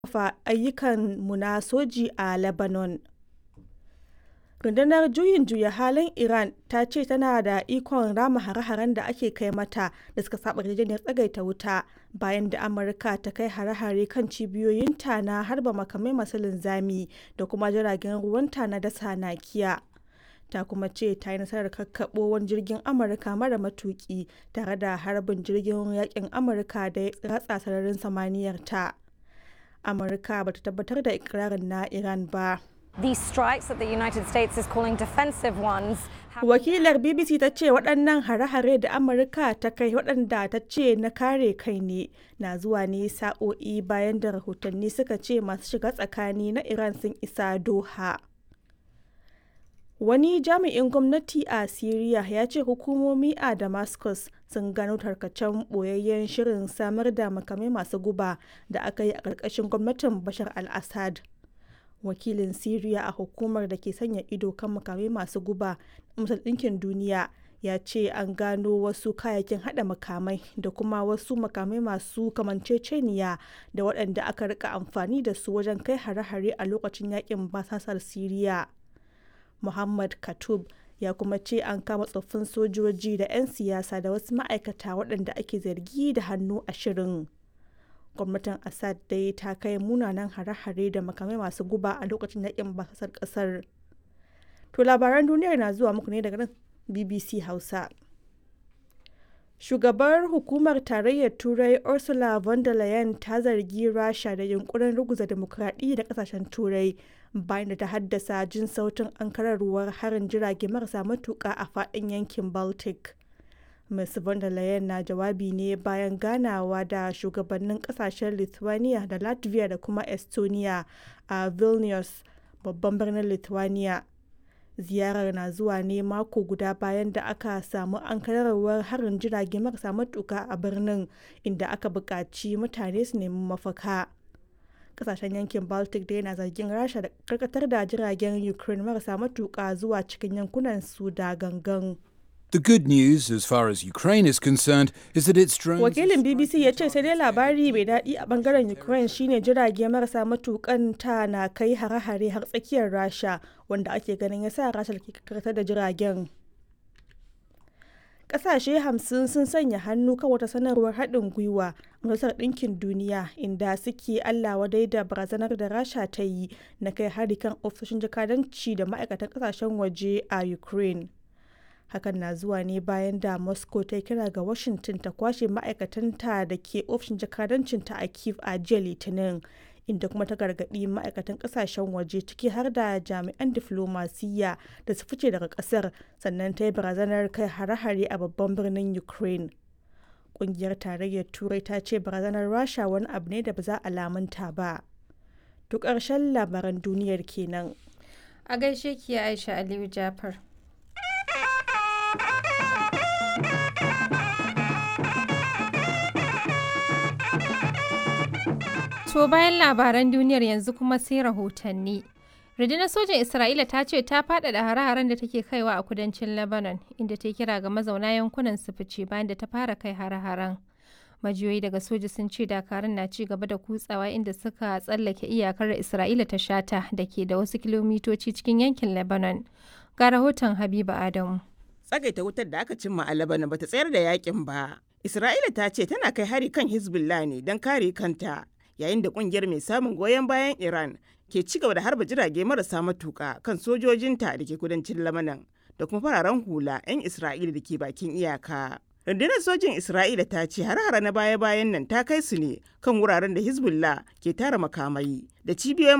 ƙarfafa ayyukanmu na soji a Lebanon. Rundunar Juyin Juya Halin Iran ta ce tana da ikon rama hare-haren da ake kai mata da suka saɓa yarjejeniyar tsagaita wuta bayan da Amurka ta kai hare-hare kan cibiyoyinta na harba makamai masu linzami da kuma jiragen ruwanta na dasa nakiya. Ta kuma ce ta yi nasarar kakkaɓo wani jirgin Amurka mara matuƙi tare da harbin jirgin yaƙin Amurka da ya ratsa sararin samaniyarta. Amurka ba ta tabbatar da ikirarin na Iran ba. These strikes that the United States is calling defensive ones. Wakilar BBC ta ce waɗannan hare-hare da Amurka ta kai waɗanda ta ce na kare kai ne na zuwa ne sa'o'i bayan da rahotanni suka ce masu shiga tsakani na Iran sun isa Doha. Wani jami'in gwamnati a Siriya ya ce hukumomi a Damascus sun gano tarkacen ɓoyayyen shirin samar da makamai masu guba da aka yi a ƙarƙashin gwamnatin Bashar al-Assad. Wakilin Siriya a hukumar da ke sanya ido kan makamai masu guba na Majalisar Ɗinkin Duniya ya ce an gano wasu kayayyakin haɗa makamai da kuma wasu makamai masu kamanceceniya da waɗanda aka rika amfani da su wajen kai hare-hare a lokacin yakin basasar Siriya. Muhammad Katoub ya kuma ce an kama tsoffin sojoji da 'yan siyasa da wasu ma'aikata waɗanda ake zargi da hannu a shirin. Gwamnatin Assad dai ta kai munanan hare-hare da makamai masu guba a lokacin yakin basasar ƙasar. To labaran duniyar na zuwa muku ne daga nan BBC Hausa. Shugabar Hukumar Tarayyar Turai Ursula von der Leyen ta zargi Rasha da yunkurin ruguza demokradiyya da kasashen Turai bayan da ta haddasa jin sautin ankararwar harin jirage marasa matuƙa a faɗin yankin Baltic. Ms. von der Leyen na jawabi ne bayan ganawa da shugabannin kasashen Lithuania da Latvia da kuma Estonia a Vilnius, babban birnin Lithuania. ziyarar na zuwa ne mako guda bayan da aka samu ankararwar harin jirage marasa matuka a birnin inda aka buƙaci mutane su nemi mafaka kasashen yankin baltic da yana zargin rasha da karkatar da jiragen ukraine marasa matuka zuwa cikin yankunan su da gangan The good news, as far as Ukraine is concerned, is that its drones. Wakilin BBC ya ce sai dai labari mai daɗi a bangaren Ukraine shine jirage marasa matukan ta na kai hare-hare har tsakiyar Rasha wanda ake ganin ya sa Rasha ke karkatar da jiragen. Ƙasashe hamsin sun sanya hannu kan wata sanarwar haɗin gwiwa Majalisar Ɗinkin Duniya inda suke Allah wadai da barazanar da Rasha ta yi na kai hari kan ofisoshin jakadanci da ma'aikatan ƙasashen waje a Ukraine. hakan na zuwa ne bayan da moscow ta kira ga washington ta kwashe ma'aikatanta da ke ofishin jakadancinta a kiev a jiya litinin inda kuma ta gargaɗi ma'aikatan ƙasashen waje ciki har da jami'an diflomasiyya da su fice daga ƙasar sannan ta yi barazanar kai hare-hare a babban birnin ukraine ƙungiyar tarayyar turai ta ce barazanar rasha wani abu ne da ba za a lamunta ba duk ƙarshen labaran duniyar kenan a gaishe ki aisha aliyu jafar To bayan labaran duniyar yanzu kuma sai rahotanni. Rundunar sojan Isra'ila ta ce ta faɗaɗa hare-haren da take kaiwa a kudancin Lebanon, inda ta kira ga mazauna yankunan su fice bayan da ta fara kai hare-haren. Majiyoyi daga soja sun ce dakarun na ci gaba da kutsawa inda suka tsallake iyakar Isra'ila ta shata da ke da wasu kilomitoci cikin yankin Lebanon. Ga rahoton Habiba Adamu. Tsagaita wutar da aka cimma a Lebanon bata tsayar da yakin ba. Isra'ila ta ce tana kai hari kan Hezbollah ne don kare kanta. yayin da kungiyar mai samun goyon bayan Iran ke ci gaba da harba jirage marasa matuka kan sojojinta da ke kudancin Lamanan da kuma fararen hula 'yan Isra'ila da ke bakin iyaka. Rundunar sojin Isra'ila ta ce har-hara na baya-bayan nan ta kai su ne kan wuraren da Hezbollah ke tara makamai da cibiyoyin